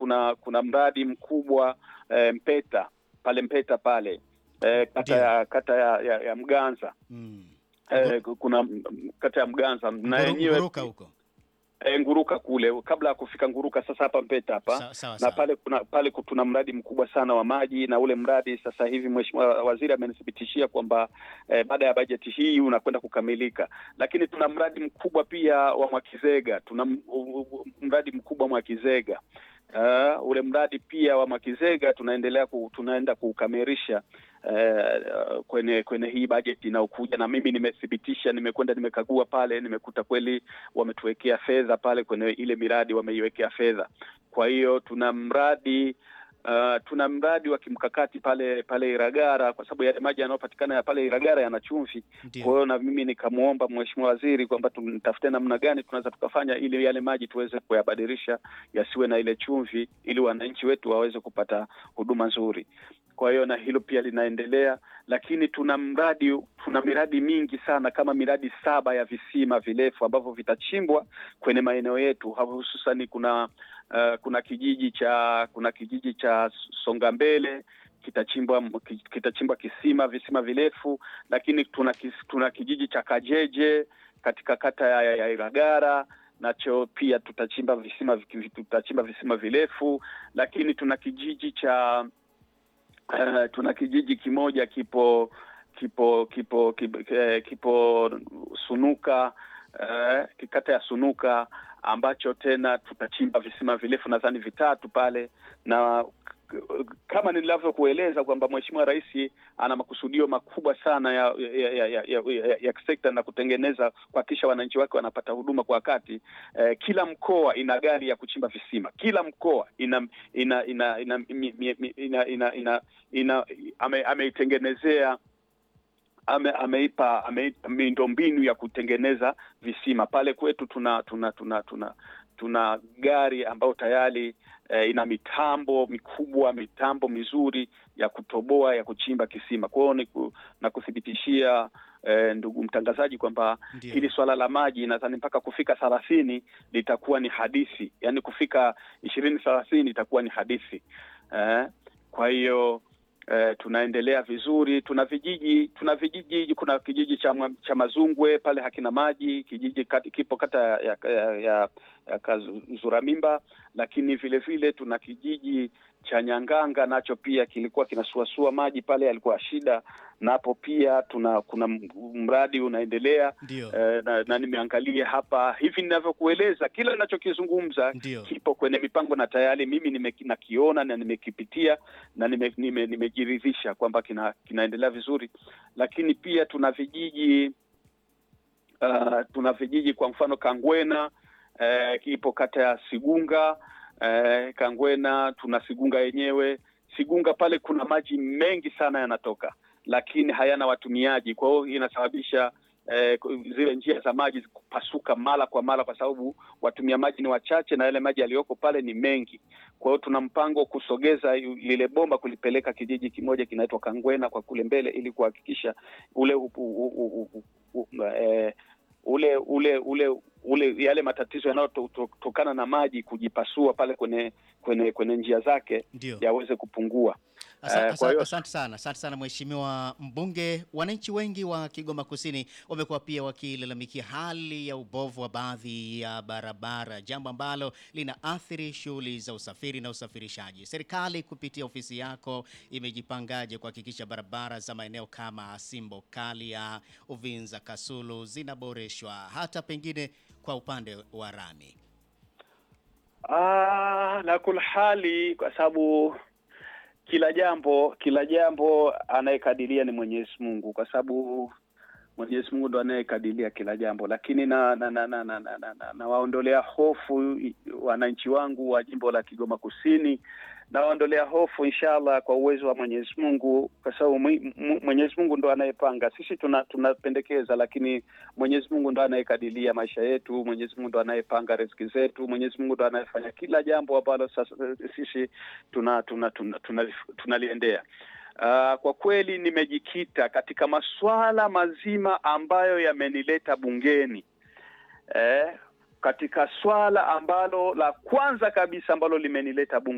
kuna kuna mradi mkubwa eh, Mpeta pale Mpeta pale eh, kata Ndio. ya kata ya, ya, ya Mganza Mm. eh, kuna mm, kata ya Mganza na Nguru- yenyewe Nguruka huko. eh, Nguruka kule kabla ya kufika Nguruka, sasa hapa Mpeta hapa Sawa sawa. na sawa. pale kuna pale tuna mradi mkubwa sana wa maji, na ule mradi sasa hivi mheshimiwa waziri amenithibitishia kwamba eh, baada ya bajeti hii unakwenda kukamilika. Lakini tuna mradi mkubwa pia wa Mwakizega, tuna m- u- u- mradi mkubwa Mwakizega. Uh, ule mradi pia wa Mwakizega tunaendelea ku, tunaenda kuukamilisha uh, kwenye kwenye hii bajeti inayokuja, na mimi nimethibitisha, nimekwenda nimekagua pale, nimekuta kweli wametuwekea fedha pale kwenye ile miradi wameiwekea fedha. Kwa hiyo tuna mradi uh, tuna mradi wa kimkakati pale pale Iragara, kwa sababu yale maji yanayopatikana ya pale Iragara yana chumvi. Kwa Ndio. hiyo na mimi nikamwomba mheshimiwa waziri kwamba tumtafute namna gani tunaweza tukafanya ili yale maji tuweze kuyabadilisha yasiwe na ile chumvi, ili wananchi wetu waweze kupata huduma nzuri. Kwa hiyo na hilo pia linaendelea, lakini tuna mradi tuna miradi mingi sana kama miradi saba ya visima virefu ambavyo vitachimbwa kwenye maeneo yetu, hususani kuna uh, kuna kijiji cha kuna kijiji cha Songa Mbele kitachimbwa kitachimbwa kisima visima virefu, lakini tuna, kis, tuna kijiji cha Kajeje katika kata ya, ya, ya Iragara nacho pia tutachimba visima tutachimba visima virefu, lakini tuna kijiji cha uh, tuna kijiji kimoja kipo kipo kipo kipo, eh, kipo Sunuka uh, kata ya Sunuka ambacho tena tutachimba visima virefu nadhani vitatu pale na kama nilivyokueleza kwamba Mheshimiwa Rais ana makusudio makubwa sana ya ya, ya, ya, ya, ya, ya sekta na kutengeneza kuhakikisha wananchi wake wanapata huduma kwa wakati. Eh, kila mkoa ina gari ya kuchimba visima, kila mkoa ina ina ina ina ina ina ina ina ame, ameitengenezea ame, ameipa ameipa miundombinu ya kutengeneza visima. Pale kwetu tuna tuna tuna tuna tuna gari ambayo tayari eh, ina mitambo mikubwa, mitambo mizuri ya kutoboa ya kuchimba kisima. Kwa hiyo ni na kuthibitishia eh, ndugu mtangazaji kwamba Ndio. hili swala la maji nadhani mpaka kufika thelathini litakuwa ni hadithi, yaani kufika ishirini thelathini itakuwa ni hadithi eh, kwa hiyo Eh, tunaendelea vizuri. Tuna vijiji tuna vijiji, kuna kijiji cha, cha Mazungwe pale hakina maji, kijiji kati, kipo kata ya, ya, ya, ya Kazuramimba, lakini vile vile tuna kijiji cha Nyanganga nacho pia kilikuwa kinasuasua maji pale, alikuwa shida napo pia tuna kuna mradi unaendelea Ndio. eh, na, na nimeangalia hapa hivi ninavyokueleza, kila ninachokizungumza Ndio. kipo kwenye mipango na tayari mimi nime, nakiona na nimekipitia na nimejiridhisha nime, nime kwamba kina, kinaendelea vizuri, lakini pia tuna vijiji uh, tuna vijiji kwa mfano Kangwena uh, ipo kata ya Sigunga uh, Kangwena tuna Sigunga yenyewe. Sigunga pale kuna maji mengi sana yanatoka, lakini hayana watumiaji, kwa hiyo inasababisha Eh, zile njia za maji kupasuka mara kwa mara kwa sababu watumia maji ni wachache na yale maji yaliyoko pale ni mengi. Kwa hiyo tuna mpango kusogeza lile bomba kulipeleka kijiji kimoja kinaitwa Kangwena kwa kule mbele, ili kuhakikisha ule u, u, u, u, u, eh, ule ule ule ule yale matatizo yanayotokana na maji kujipasua pale kwenye kwenye kwenye njia zake Ndio. yaweze kupungua. Asa- Eh, asa- kwa hiyo- Asante sana, asante sana Mheshimiwa Mbunge. Wananchi wengi wa Kigoma Kusini wamekuwa pia wakilalamikia hali ya ubovu wa baadhi ya barabara, jambo ambalo linaathiri shughuli za usafiri na usafirishaji. Serikali kupitia ofisi yako imejipangaje kuhakikisha barabara za maeneo kama Simbo, Kalia, Uvinza, Kasulu zinaboreshwa hata pengine kwa upande wa rami? Ah, na kulhali kwa sababu kila jambo kila jambo anayekadiria ni Mwenyezi Mungu, kwa sababu Mwenyezi Mungu ndo anayekadiria kila jambo, lakini na na na na na, na, na, na, na waondolea hofu i- wananchi wangu wa jimbo la Kigoma Kusini, na waondolea hofu inshallah kwa uwezo wa Mwenyezi Mungu, kwa sababu mwi- mu- Mwenyezi Mungu ndo anayepanga. Sisi tuna tunapendekeza, lakini Mwenyezi Mungu ndo anayekadiria maisha yetu. Mwenyezi Mungu ndo anayepanga riziki zetu. Mwenyezi Mungu ndo anayefanya kila jambo ambalo sasa sisi tuna tuna tuna tunaliendea tuna, tunaliendea. Uh, kwa kweli nimejikita katika masuala mazima ambayo yamenileta bungeni eh, katika swala ambalo la kwanza kabisa ambalo limenileta bungeni